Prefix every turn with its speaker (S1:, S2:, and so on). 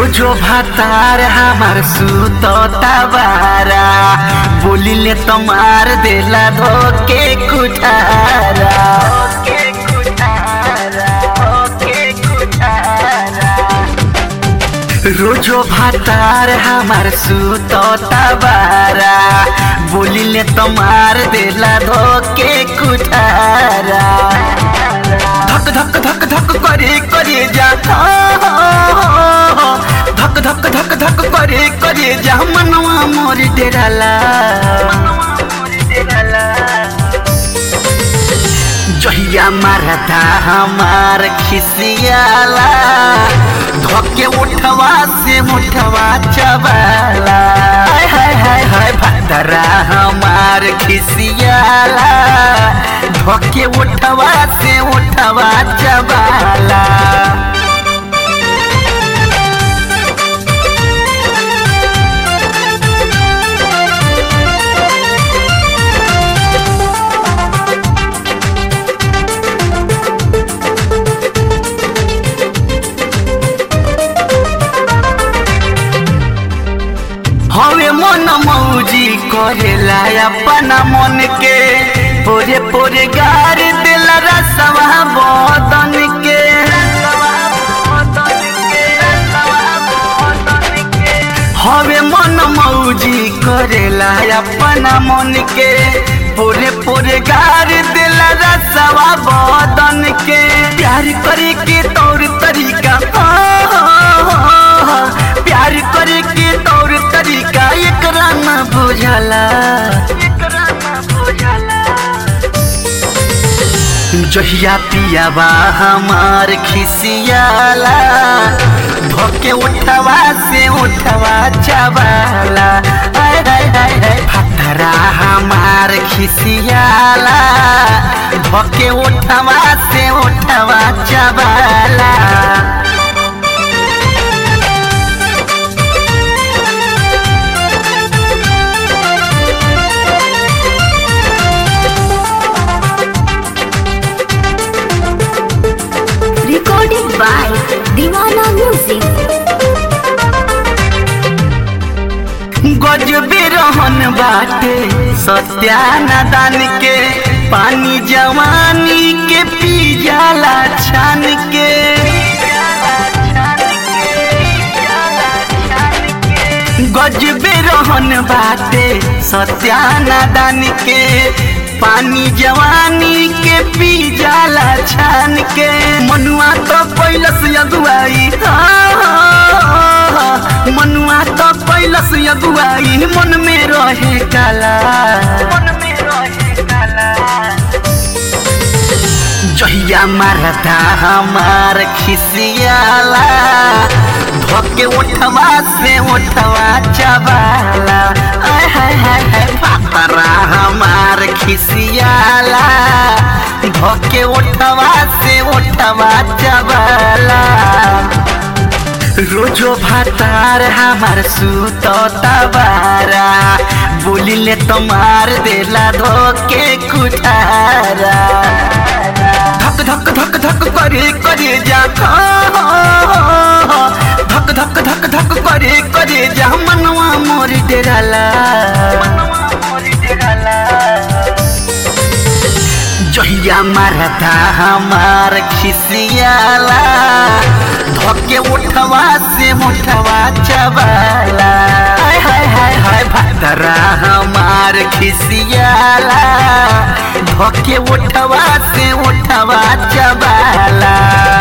S1: रोजो भातार हमार सुतता बारा बोलिले तो मार देला धोके कुठारा धोके कुठारा, धोके कुठारा। रोजो भातार हमार सुतता बारा बोलिले तो मार देला धोके कुठारा धक धक धक धक करे करे जा धक धक धक धक करे करे जा मनवा मोर डेराला जहिया मारता हमार खिसियाला धोके उठवा से मुठवा चबाला हाय हाय हाय हाय भदरा हमार खिसियाला धोके उठवा से उठवा चबाला हवे मन मौजी करेला अपना मन के पोरे पोरे गार दिला रसवा बदन के हवे मन मौजी करेला अपना मन के पोरे पोरे गार दिला रसवा बदन के प्यार करे के तौर तरीका प्यार करे के तौर तरीका एकरा न बुझला जहिया पियाबा हमार खिसियाला धोके उठवा से उठवा चबाला हाय हाय हाय हाय फतरा हमार खिसियाला धोके उठवा से उठवा चबाला
S2: Recorded by Divana Music.
S1: गजबे रहन बाटे सत्यानादान के पानी जवानी के पी जाला छान के गजबे रहन बाटे सत्यानादान के पानी जवानी के पी जाला छान के मनुआ तो पैलस अगुआई मनुआ तो पैलस अगुआई मन में रहे काला मन में रहे काला जहिया मारता हमार खिसियाला धोके उठवा से उठवा चबाला आय हाय हाय हाय पातरा हमार खिसियाला धोके उठवा से उठवा चबाला रोजो भातार हमार सुतता बारा बोलिले तो मार देला धोके कुठारा धक धक धक धक करे करे जा धक धक धक धक करे करे जा मनवा मोर डेराला जहिया मारता हमार खिसियाला धोके उठवा से मुठवा चबाला हाय हाय हाय हाय भदरा हमार खिसियाला धोके उठवा से उठवा चबाला